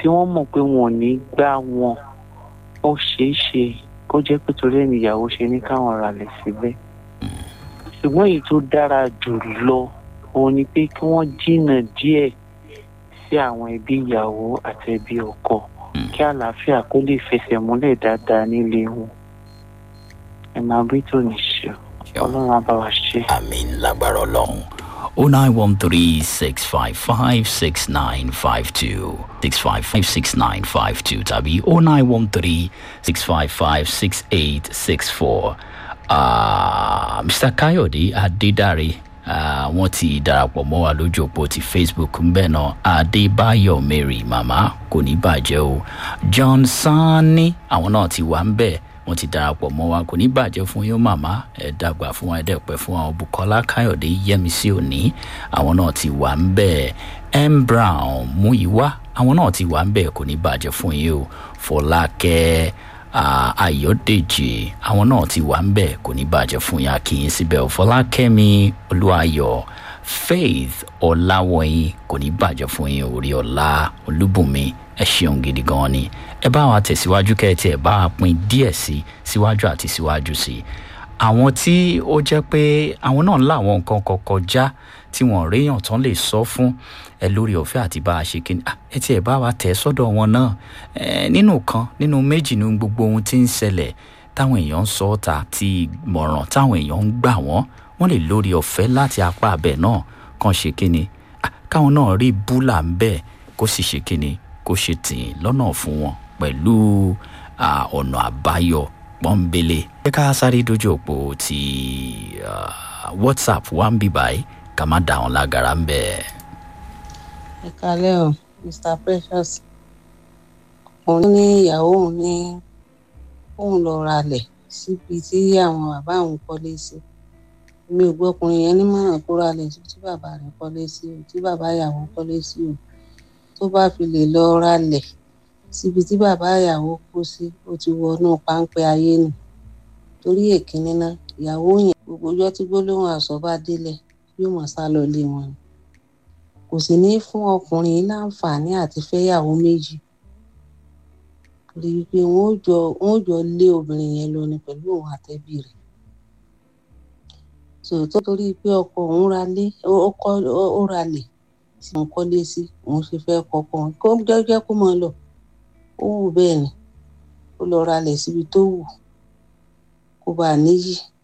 tí wọ́n mọ̀ pé wọn ò ní gbá wọn ó ṣeé ṣe kó jẹ́ pé torí ẹni ìyàwó ṣe ní káwọn ralẹ̀ síbẹ̀ ṣùgbọ́n èyí tó dára jù lọ òun ni pé kí wọ́n jìnnà díẹ̀ sí àwọn ẹbí ìyàwó àti ẹbí ọkọ kí àlàáfíà kó lè fẹsẹ̀ múlẹ̀ dáadáa nílé wọn ẹ máa bí tó ní ṣe ọlọ́run á bá wa ṣe. àmín lágbára ọlọ́run o nine one three six five five six nine five two six five five six nine five two tàbí o nine one three six five five six eight six four mr kayode adedare uh, wọ́n ti darapọ̀ mọ́ wa lójú òpó ti facebook ń bẹ̀ náà adébáyọ̀ mary màmá kò ní bàjẹ́ o john sanni àwọn náà ti wà ń bẹ̀ wọ́n ti darapọ̀ mọ́ wa kò ní bàjẹ́ fún yín màmá ẹ̀ dàgbà fún wa ẹ̀ dẹ̀pẹ́ fún wa bukola káyọ̀dé yẹmísí òní àwọn náà ti wà ń bẹ̀ m brown muyiwa àwọn náà ti wà ń bẹ̀ kò ní bàjẹ́ fún yín o fọlákẹ́ ayọ̀dèjì àwọn náà ti wà ń bẹ̀ kò ní bàjẹ́ fún yín akínyìn síbẹ̀ o fọlákẹ́mi olúwayọ̀ faith ọ̀làwọ̀yìn kò ní bàjẹ́ fún yín orí ọ̀la olúbùnmi ẹ ṣeun gidi gan ni ẹ bá wa tẹ̀síwájú kẹ́ẹ̀tì ẹ bá wa pin díẹ̀ sí síwájú àti síwájú sí àwọn tí ó jẹ́ pé àwọn náà láwọn nǹkan kan kọjá tí wọ́n réyàn tán lè sọ fún ẹ lórí ọ̀fẹ́ àti bá a ṣe kí ni ẹ tiẹ̀ bá wa tẹ̀ sọ́dọ̀ wọn náà ẹ nínú kan nínú méjì nínú gbogbo ohun tí ń ṣẹlẹ̀ táwọn èèyàn ń sọ ọ́ta ti mọ̀ràn táwọn èèyàn ń gbà wọ́n wọ́n lè lórí ọ̀fẹ́ láti apá abẹ náà kàn ṣe kí ni káwọn náà rí búlà ń bẹ́ẹ̀ kó sì ṣe kí ni kó ṣe tì í lọ́nà fún wọn pẹ̀lú ọ̀nà àbáyọ pọ́nbélé. ẹ ká sáré dojú òpó ti whatsapp wá ń bì báyìí ká má dà wọn lágara ń bẹ̀. ẹ kalẹ́ o mr precious òun ní ìyàwó òun ní òun lọ ralẹ̀ síbi tí àwọn bàbá òun kọ́lé sí mi ò gbọ́ ọkùnrin yẹn nímọ̀ràn kó ralẹ̀ síbi tí bàbá rẹ̀ kọ́lé sí o tí bàbá ìyàwó kọ́lé sí o tó bá fi lè lọ ralẹ̀ síbi tí bàbá ìyàwó kú sí ó ti wọnú páńpẹ́ ayé nù torí èkínní náà ìyàwó yẹn gbogbo ọjọ́ tí gbólóhùn àṣọ bá délẹ̀ yóò mọ̀ sá lọ lé wọn ni kò sì ní fún ọkùnrin yìí láǹfààní àti fẹ́yàwó méjì torí pé wọ́n jọ wọ́n jọ lé obìnrin yẹn lọ ni pẹ̀lú òun àtẹ́bí rẹ̀ tòótọ́ torí pé ọkọ òun ralé ó ralẹ̀ tí wọ́n kọ́lé sí òun ṣe fẹ́ kọ́kọ́ kó jẹ́jẹ́ kó máa lọ ó wù bẹ́ẹ̀ ni ó lọ ralẹ̀ síbi tó wù kó bá a níyì